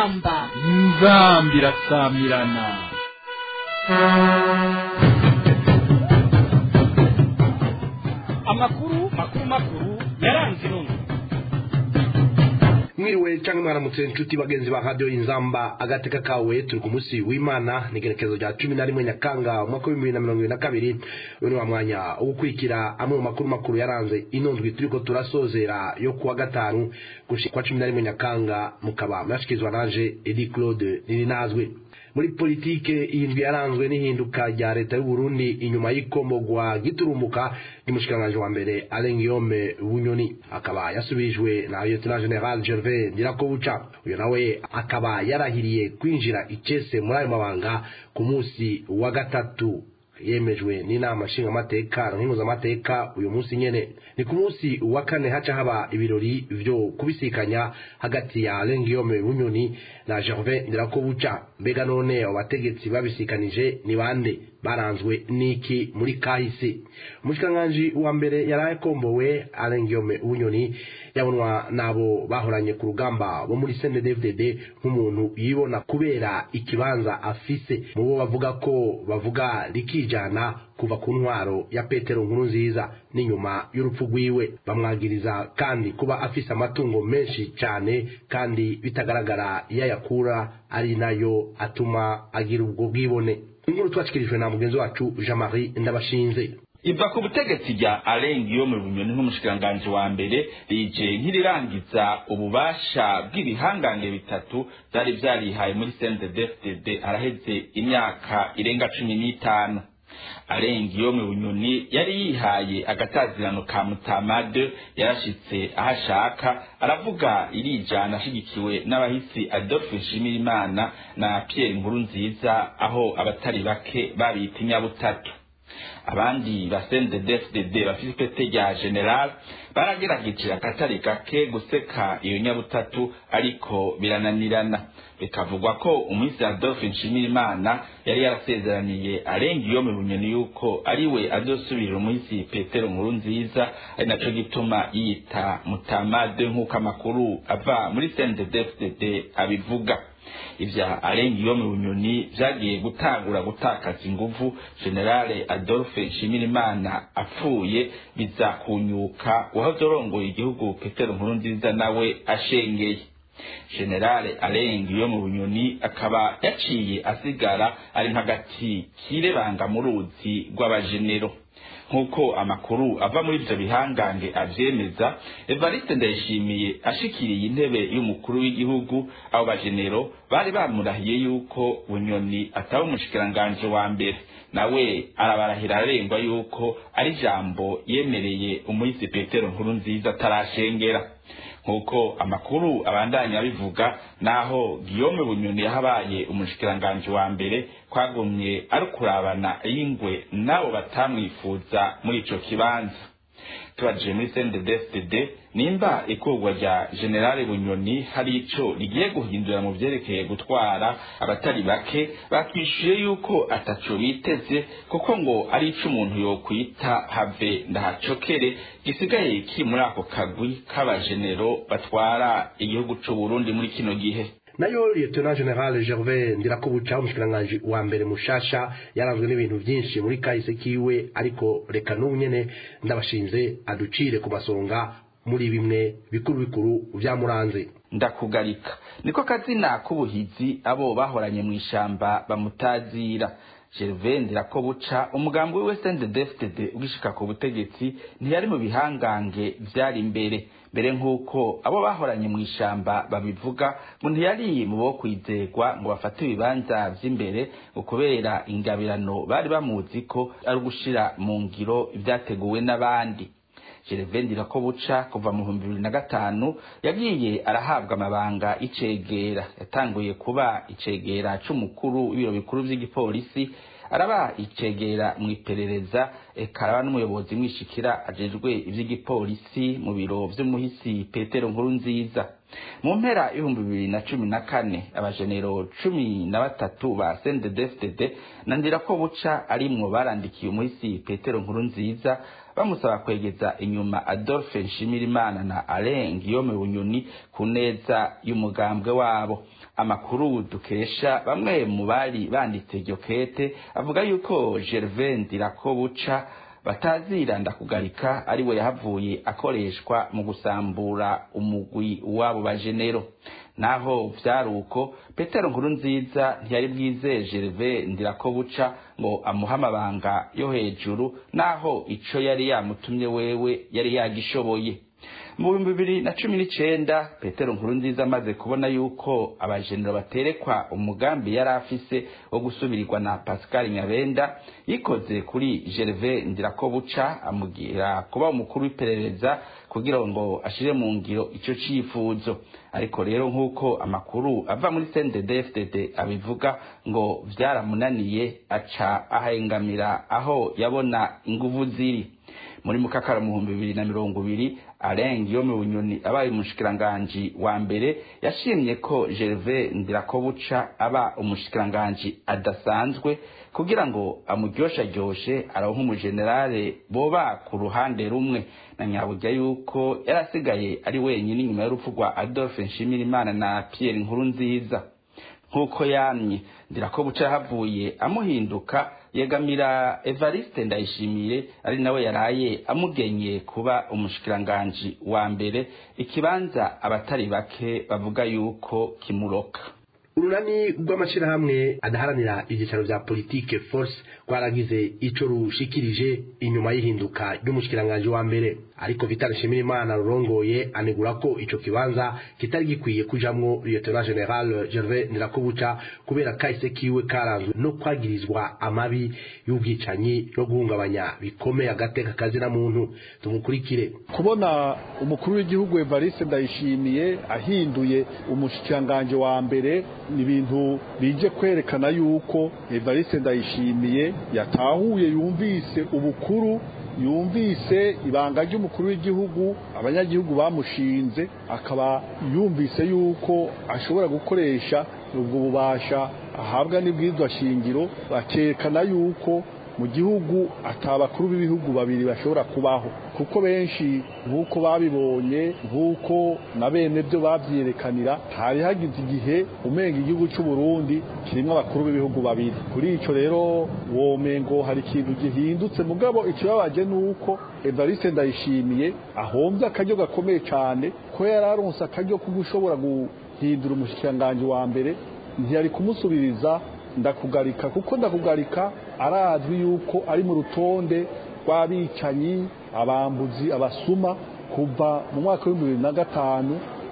inzamba inzamba irasamirana amakuru makuru makuru yaranze intumwa mwiriwe cyangwa mwaramutse inshuti bagenzi ba radiyo inzamba agateka kawe turi ku munsi w'imana ni igerekezo rya cumi na rimwe nyakanga umwaka w'ibihumbi bibiri na mirongo ibiri na kabiri uyu ni wa mwanya wo gukurikira amwe mu makuru makuru yaranze ino ndwi turi ko turasozera yo kuwa gatanu gushika kwa cumi na rimwe nyakanga mukaba mwashikirizwa naje edi claude nirinazwe muri politike iyi ndwi yaranzwe n'ihinduka rya leta y'u Burundi inyuma y'ikomogwa giturumuka ry'umushikiranganji wa mbere Alain Guillaume Bunyoni akaba yasubijwe na Lieutenant General Gervais Ndirakobuca uyu nawe akaba yarahiriye kwinjira icese muri ayo mabanga ku munsi wa gatatu yemejwe n'inama nshingamateka nkinguzamateka uyu munsi nyene ni ku munsi wa kane haca haba ibirori vyo kubisikanya hagati ya Alain Guillaume Bunyoni na Gervais Ndirakobuca mbega none abo bategetsi babisikanije ni bande baranzwe n'iki muri kahise umushikiranganji wa mbere yari akombowe Alain Guillaume Bunyoni yabonwa nabo bahoranye ku rugamba bo muri CNDD-FDD nk'umuntu yibona kubera ikibanza afise mu bo bavuga ko bavuga rikijana kuva ku ntwaro ya Petero nkuru nziza n'inyuma y'urupfu rwiwe bamwagiriza kandi kuba afise amatungo menshi cyane kandi bitagaragara iyo ayakura ari nayo atuma agira ubwo bwibone inkuru twacikirijwe na mugenzi wacu Jean Marie Ndabashinze iva ku butegetsi rya Alain Guillaume Bunyoni nk'umushikiranganji wa mbere rije nk'irirangiza ububasha bw'ibihangange bitatu byari byarihaye muri CNDD-FDD araheze imyaka irenga cumi n'itanu Alain Guillaume Bunyoni yari yihaye agatazirano ka Mutamade yarashitse aho ashaka aravuga irijana ashigikiwe n'abahisi Adolphe Nshimirimana na Pierre Nkurunziza aho abatari bake babita inyabutatu abandi basende DFDD bafite ipete rya general baragerageje akatari gake guseka iyo nyabutatu ariko birananirana bikavugwa ko umunsi Adolphe Nshimirimana yari yarasezeraniye arenga iyo mu bunyoni yuko ariwe azosubirira umunsi Petero nkuru nziza ari naco gituma yita mutamade nk'uko amakuru ava muri CNDD-FDD abivuga ivya arenga iyo mu bunyoni vyagiye gutangura gutakaza inguvu generale Adolphe Nshimirimana apfuye biza kunyuka wahoze urongoye igihugu Petero nkuru nziza nawe ashengeye generale arenga iyo mu bunyoni akaba yaciye asigara ari nk'agati kirebanga mu ruzi rw'abajenero nk'uko amakuru ava muri ivyo bihangange avyemeza evariste ndayishimiye ashikiriye intebe y'umukuru w'igihugu abo bajenero bari bamurahiye yuko bunyoni ataba umushikiranganji wa mbere nawe arabarahira arengwa yuko ari ijambo yemereye umuhisi petero nkuru nziza atarashengera nk'uko amakuru abandanya bivuga naho Guillaume Bunyoni yahabaye umushikiranganji wa mbere kwagumye ari kurabana y'ingwe nabo batamwifuza muri ico kibanza tubajije muri CNDD-FDD nimba ikurwa rya General Bunyoni hari ico rigiye guhindura mu vyerekeye gutwara abatari bake bakwishuye yuko ataco biteze kuko ngo ari ico umuntu yokwita have ndahacokere gisigaye kiri muri ako kagwi k'abajenero batwara igihugu c'u Burundi muri kino gihe nayo Lieutenant General Gervais Ndirakobuca umushikiranganji wa mbere mushasha yaranzwe n'ibintu byinshi muri kahise kiwe ariko reka n'ubu nyene ndabashinze aducire ku masonga muri bimwe bikuru bikuru vyamuranze ndakugarika niko kazina k'ubuhizi abo bahoranye mu ishamba bamutazira Gervais Ndirakobuca umugambi wiwe CNDD-FDD ugishika ku butegetsi ntiyari mu bihangange vyari imbere mbere nk'uko abo bahoranye mu ishamba babivuga ngo ntiyari mu bo kwizegwa ngo bafate ibibanza vy'imbere ngo kubera ingabirano bari bamuzi ko ari ugushira mu ngiro ivyateguwe n'abandi Gervais Ndirakobuca kuva mu bihumbi bibiri na gatanu yagiye arahabwa amabanga icegera yatanguye kuba icegera c'umukuru w'ibiro bikuru vy'igipolisi araba icegera mu iperereza eka araba n'umuyobozi mwishikira ajejwe ivy'igipolisi mu biro vy'umuhisi Petero nkuru nziza mu mpera y'ibihumbi bibiri na cumi na kane abajenero cumi na batatu ba CNDD-FDD na ndirako buca arimwo barandikiye umuhisi petero nkuru nziza bamusaba kwegeza inyuma adolphe nshimirimana na alain guillaume bunyoni ku neza y'umugambwe wabo amakuru dukesha bamwe mu bari banditse iryo kete avuga yuko gervais ndirakobuca batazira ndakugarika ari we yahavuye akoreshwa mu gusambura umugwi w'abo bajenero naho vyari uko petero nkuru nziza ntiyari bwizeye gervais ndirakobuca ngo amuhe amabanga yo hejuru naho ico yari yamutumye wewe yari yagishoboye mu bihumbi bibiri na cumi n'icenda petero nkuru nziza amaze kubona yuko abajenero baterekwa umugambi yari afise wo gusubirirwa na pascal nyabenda yikoze kuri gervais ndirakobuca amugira kuba umukuru w'iperereza kugira ngo ashire mu ngiro ico cifuzo ariko rero nk'uko amakuru ava muri CNDD-FDD abivuga ngo vyaramunaniye aca ahengamira aho yabona inguvu ziri muri mukakara mu bihumbi bibiri na mirongo ibiri Alain Guillaume Bunyoni abaye umushikiranganji wa mbere yashimye ko Gervais Ndirakobuca aba umushikiranganji adasanzwe kugira ngo amuryoshajyoshe aronke umujenerale boba ku ruhande rumwe na nyaburya yuko yarasigaye ari wenyine inyuma y'urupfu rwa Adolphe Nshimirimana na Pierre Nkurunziza nk'uko yamye ndirakobuca yahavuye amuhinduka yegamira evariste ndayishimiye ari nawe yaraye amugenye kuba umushikiranganji wa mbere ikibanza abatari bake bavuga yuko kimuroka urunani rw'amashyirahamwe adaharanira ibyicaro bya politike force rwaragize ico rushikirije inyuma y'ihinduka ry'umushikiranganji wa mbere ariko vital nshimirimana rurongoye anegura ko ico kibanza kitari gikwiye kujamwo lieutenant general gervais ndirakobuca kubera kahise kiwe karanzwe no kwagirizwa amabi y'ubwicanyi no guhungabanya bikomeye agateka kazina muntu tumukurikire kubona umukuru w'igihugu evariste ndayishimiye ahinduye umushikiranganji wa mbere ni ibintu bije kwerekana yuko evariste ndayishimiye yatahuye yumvise ubukuru yumvise ibanga ry'umukuru w'igihugu abanyagihugu bamushinze akaba yumvise yuko ashobora gukoresha ubwo bubasha ahabwa n'ibwirizwa shingiro bakerekana yuko mu gihugu atabakuru b'ibihugu babiri bashobora kubaho kuko benshi nk'uko babibonye nk'uko na bene byo babyerekanira hari hagize igihe umenga igihugu cy'u Burundi kirimo abakuru b'ibihugu babiri kuri icyo rero womengo hari ikintu gihindutse mugabo ikibabaje ni uko Evariste Ndayishimiye ahombye akaryo gakomeye cyane ko yari aronse akaryo ko gushobora guhindura umushikiranganji wa mbere ntiyari kumusubiriza ndakugarika kuko ndakugarika arazwi yuko ari mu rutonde rw'abicanyi abambuzi abasuma kuva mu mwaka w'ibihumbi bibiri na gatanu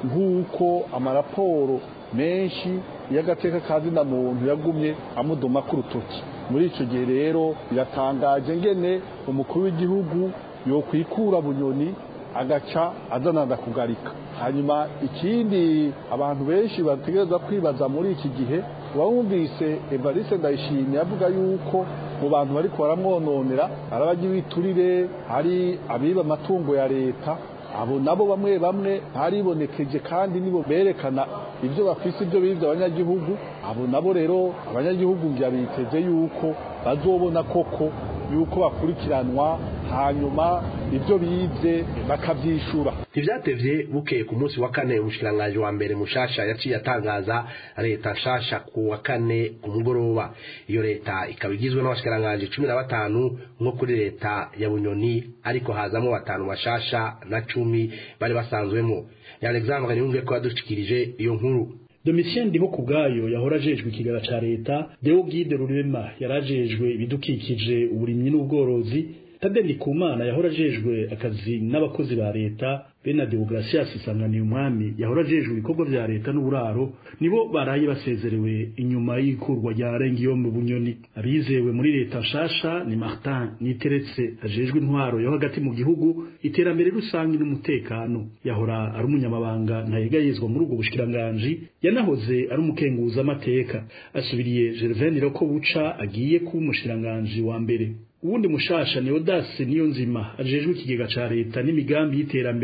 nk'uko amaraporo menshi y'agateka ka zina muntu yagumye amudoma ku rutoki muri icyo gihe rero biratangaje ngene umukuru w'igihugu yokwikura bunyoni agaca azana ndakugarika hanyuma ikindi abantu benshi bategereza kwibaza muri iki gihe wumvise evariste ndayishimye avuga yuko mu bantu bari baramwononera ari abajya ibiturire hari abiba amatungo ya leta abo nabo bamwe bamwe baribonekeje kandi nibo berekana ibyo bafise ibyo bibye abanyagihugu abo nabo rero abanyagihugu ngira biteze yuko bazobona koko yuko bakurikiranwa hanyuma ibyo bibye bakabyishura ntibyatevye bukeye ku munsi wa kane umushikiranganji wa mbere mushasha yaciye atangaza leta nshasha ku wa kane ku mugoroba iyo leta ikaba igizwe n'abashikiranganji cumi na batanu nko kuri leta ya bunyoni ariko hazamo batanu bashasha na cumi bari basanzwemo ya alexandre niyumve ko yadushikirije iyo nkuru Domitien Ndiho kubwayo yahora ajejwe ikigara ca leta Deo Guide Rurema yarajejwe ibidukikije uburimyi n'ubworozi Tade Ndikumana yahora ajejwe akazi n'abakozi ba leta Bena Deogratias Sanganiye umwami yahora ajejwe ibikorwa vya leta n'uburaro nibo baraye basezerewe inyuma y'ikurwa rya Rengiyo mu Bunyoni abizewe muri leta nshasha ni Martin Niteretse ajejwe intwaro yo hagati mu gihugu iterambere rusangi n'umutekano yahora ari umunyamabanga ntayegayezwa muri ubwo bushikiranganje yanahoze ari umukenguza amateka asubiriye Gervain Roko buca agiye kuba umushikiranganje wa mbere uwundi mushasha ni Odase niyo nzima ajejwe ikigega ca leta n'imigambi y'iterambere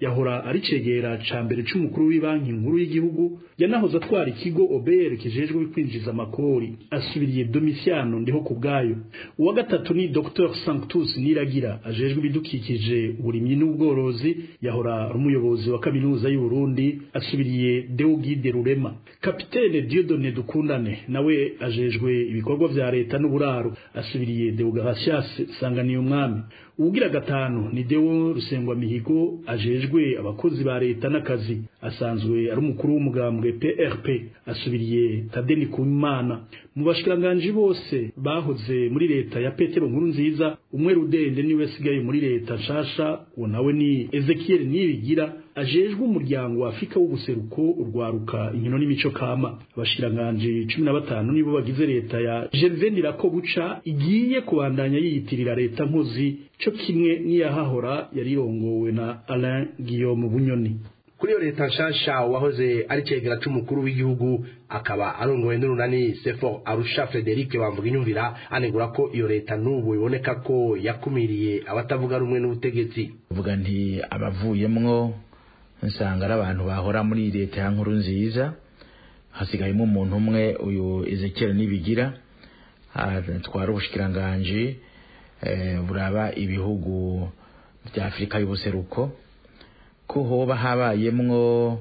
yahora ari cegera ca mbere c'umukuru w'ibanki nkuru y'igihugu yanahoze atwara ikigo obr kijejwe kwinjiza amakori asubiriye domisiano ndiho ku bwayo uwa gatatu ni dr sanctus niragira ajejwe ibidukikije uburimyi n'ubworozi yahora ari umuyobozi wa kaminuza y'uburundi asubiriye deogide rurema kapitene diodone dukundane nawe ajejwe ibikorwa vya leta n'uburaro asubiriye deogratias sanganiye umwami uwugira gatanu ni deo rusengwa mihigo ajejwe abakozi ba leta n'akazi asanzwe ari umukuru w'umugambwe PRP asubiriye Tadeni Kumana mu bashkiranganji bose bahoze muri leta ya Petero nkuru nziza umwe rudende niwe sigaye muri leta nshasha uwo nawe ni Ezekiel Nibigira ajejwe umuryango wa Afrika w'ubuseruko urwaruka inkino n'imico kama abashkiranganji 15 nibo bagize leta ya Gervais Ndirakobuca igiye kubandanya yiyitirira leta nkozi cyo kimwe n'iyahahora yarirongowe na Alain Guillaume Bunyoni kuri iyo leta nshasha wahoze ari cegera c'umukuru w'igihugu akaba arongowe n'urunani sefo arusha frederic bamvuga inyumvira anegura ko iyo leta n'ubu iboneka ko yakumiriye abatavuga rumwe n'ubutegetsi vuga nti abavuyemwo nsanga ari abantu bahora muri leta ya nkuru nziza hasigayemo umuntu umwe uyu ezekiel nibigira atwara ubushikiranganji buraba ibihugu bya afurika y'ubuseruko ko hoba habayemwo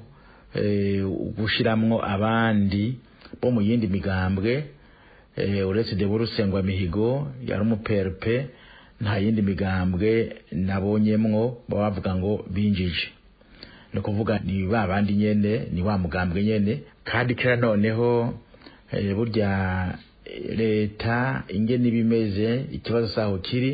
gushiramwo abandi bo mu yindi migambwe uretse de burusengwa mihigo yari umuperpe nta yindi migambwe nabonyemwo baba bavuga ngo binjije ni ukuvuga ni ba bandi nyene ni wa mugambwe nyene kandi kera noneho burya leta ingene ibimeze ikibazo saho kiri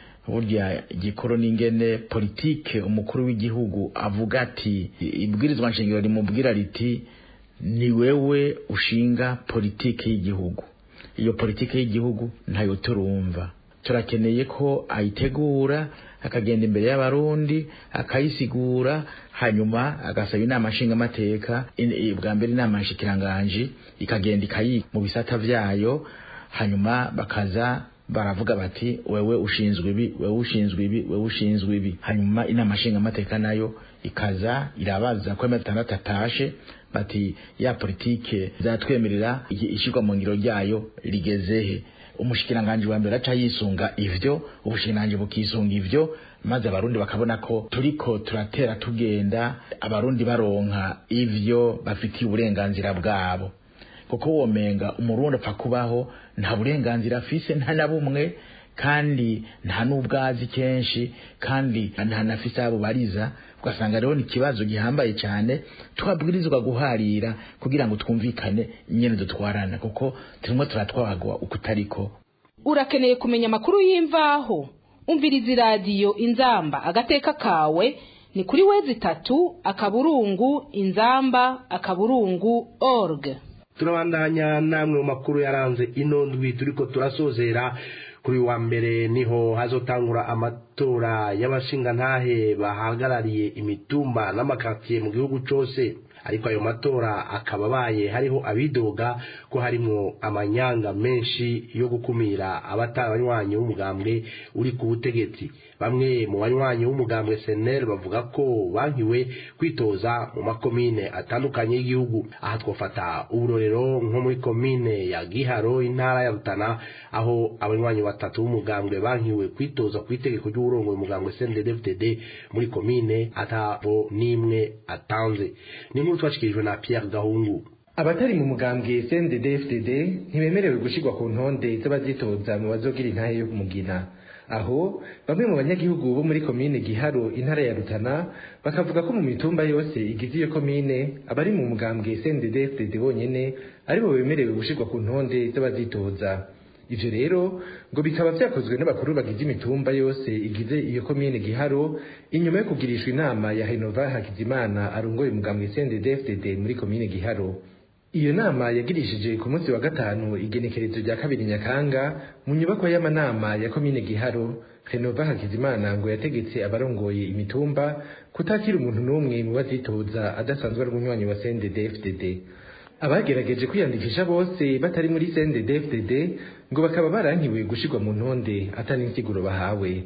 burya igikoro n'ingene politike umukuru w'igihugu avuga ati ibwirizwa nshingiro rimubwira riti ni wewe ushinga politike y'igihugu iyo politike y'igihugu ntayo turumva turakeneye ko ayitegura akagenda imbere y'abarundi akayisigura hanyuma agasaba inama nshingamateka bwa mbere inama nshikiranganji ikagenda ikayi mu bisata vyayo hanyuma bakaza baravuga bati wewe ushinzwe ibi wewe ushinzwe ibi wewe ushinzwe ibi hanyuma inama nshingamateka nayo ikaza irabaza ko gatandatu atashe bati ya politike zatwemerera ishirwa mu ngiro ryayo rigezehe umushikiranganji wa mbere aca yisunga ivyo ubushikiranganji bukisunga ivyo maze abarundi bakabona ko turiko turatera tugenda abarundi baronka ivyo bafitiye uburenganzira bwabo kuko womenga umurundi apfa kubaho nta burenganzira afise nta na bumwe kandi nta n'ubwazi kenshi kandi nta nafise abo bariza ugasanga rero ni ikibazo gihambaye cyane twabwirizwa guharira kugira ngo twumvikane nyene dutwarana kuko turimo turatwagwa uko utariko urakeneye kumenya amakuru y'imvaho umviriza iradiyo inzamba agateka kawe ni kuri wezi itatu akaburungu inzamba akaburungu org turabandanya namwe mu makuru yaranze ino ndwi turiko turasozera kuri wa mbere niho hazotangura amatora y'abashingantahe bahagarariye imitumba n'amakatiye mu gihugu cose ariko ayo matora akaba abaye hariho abidoga ko harimwo amanyanga menshi yo gukumira abatari abanywanyi b'umugambwe uri ku butegetsi bamwe mu banywanyi b'umugambwe senel bavuga ko bankiwe kwitoza mu makomine atandukanye y'igihugu aha twafata uburorero nko muri komine ya giharo intara ya rutana aho abanywanyi batatu b'umugambwe bankiwe kwitoza ku itegeko ry'uburongoye umugambwe cndd muri komine atabo n'imwe atanze ni nkuru twashikirijwe na pierre gahungu abatari mu mugambwe cndd ntibemerewe gushirwa ku ntonde z'abazitoza mu bazogira intahe yo kumugina aho bamwe mu banyagihugu bo muri komine giharo intara ya rutana bakavuga ko mu mitumba yose igize iyo komine abari mu mugambwe cndd bonyene aribo bemerewe gushirwa ku ntonde z'abazitoza ivyo rero ngo bikaba vyakozwe n'abakuru bagize imitumba yose igize iyo komine giharo inyuma yo kugirishwa inama ya henova hakizimana arongoye umugambwe cndd muri komine giharo iyo nama yagirishije ku munsi wa gatanu igenekerezo rya kabiri nyakanga mu nyubakwa y'amanama ya komine giharo renova hakizimana ngo yategetse abarongoye imitumba kutakira umuntu n'umwe mu bazitoza adasanzwe ari umunywanyi wa cndd abagerageje kwiyandikisha bose batari muri cndd ngo bakaba barankiwe gushirwa mu ntonde atari insiguro bahawe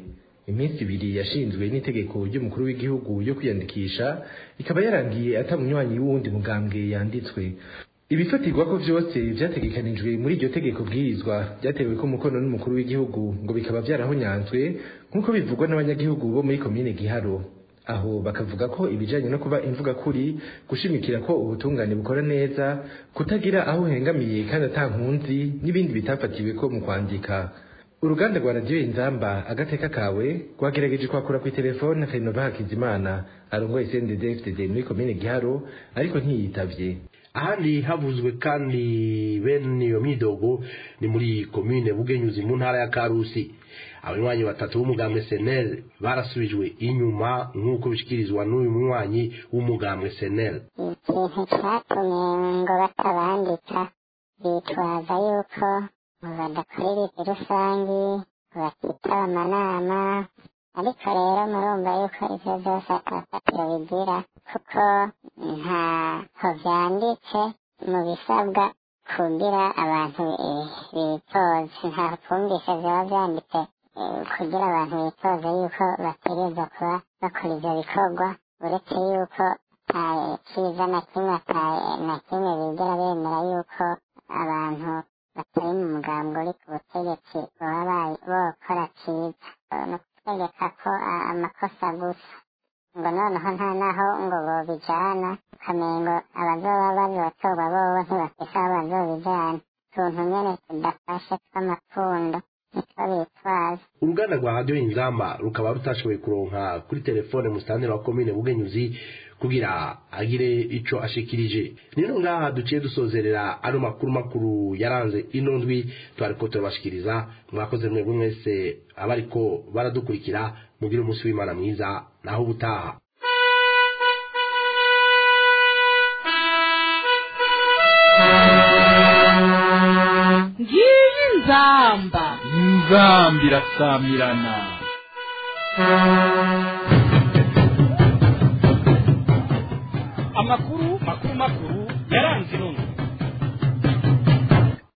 iminsi ibiri yashinzwe n'itegeko ry'umukuru w'igihugu yo kwiyandikisha ikaba yarangiye atamunywanyi w'uwundi mugambwe yanditswe ibifatirwa ko vyose vyategekanijwe muri iryo tegeko bwirizwa byatewe ko umukono n'umukuru w'igihugu ngo bikaba vyarahonyanzwe nk'uko bivugwa n'abanyagihugu bo muri komine giharo aho bakavuga ko ibijanye no kuba imvuga kuri gushimikira ko ubutungane bukora neza kutagira aho uhengamiye kandi ata nkunzi n'ibindi bitafatiwe ko mu kwandika uruganda rwa radiyo inzamba agateka kawe rwagerageje kwakura ku telefone Renova Hakizimana arongoye CNDD-FDD muri komine Giharo ariko ntiyitavye ahandi havuzwe kandi bene iyo myidogo ni muri komine bugenyuzi mu ntara ya karusi abanywanyi batatu b'umugambwe senel barasubijwe inyuma nk'uko bishikirizwa n'uyu munywanyi w'umugambwe senel ikintu cyatumye ngo batabandika bitwaza yuko badakora ibintu rusangi batitaba amanama ariko rero murumva yuko ivyo vyose atafatiro bigira kuko ntaho vyanditse mu bisabwa kugira abantu bitoze ntaho twumvise vyoba vyanditse kugira abantu bitoze yuko bategereza kuba bakora ivyo bikorwa uretse yuko kiza na kimwe na kimwe bigera bemera yuko abantu batari mu mugambi uri ku butegetsi baba bokora ciza ni ukutegeka ko amakosa gusa ngo noneho nta naho ngo bobijana ukamengo abazoba bazotorwa bobo ntibafise aho bazobijana utuntu nyene tudafashe tw'amapfundo nitwo bitwaza uruganda rwa radiyo inzamba rukaba rutashoboye kuronka kuri telefone musitanteri wa komine bugenyuzi kugira agire ico ashikirije nino ngaha duciye dusozerera ano makuru makuru yaranze ino ndwi twariko turabashikiriza mwakoze mwebwe mwese abariko baradukurikira mugire umunsi w'imana mwiza naho ubutaha ngiyi nzamba inzamba irasamirana amakuru makuru makuru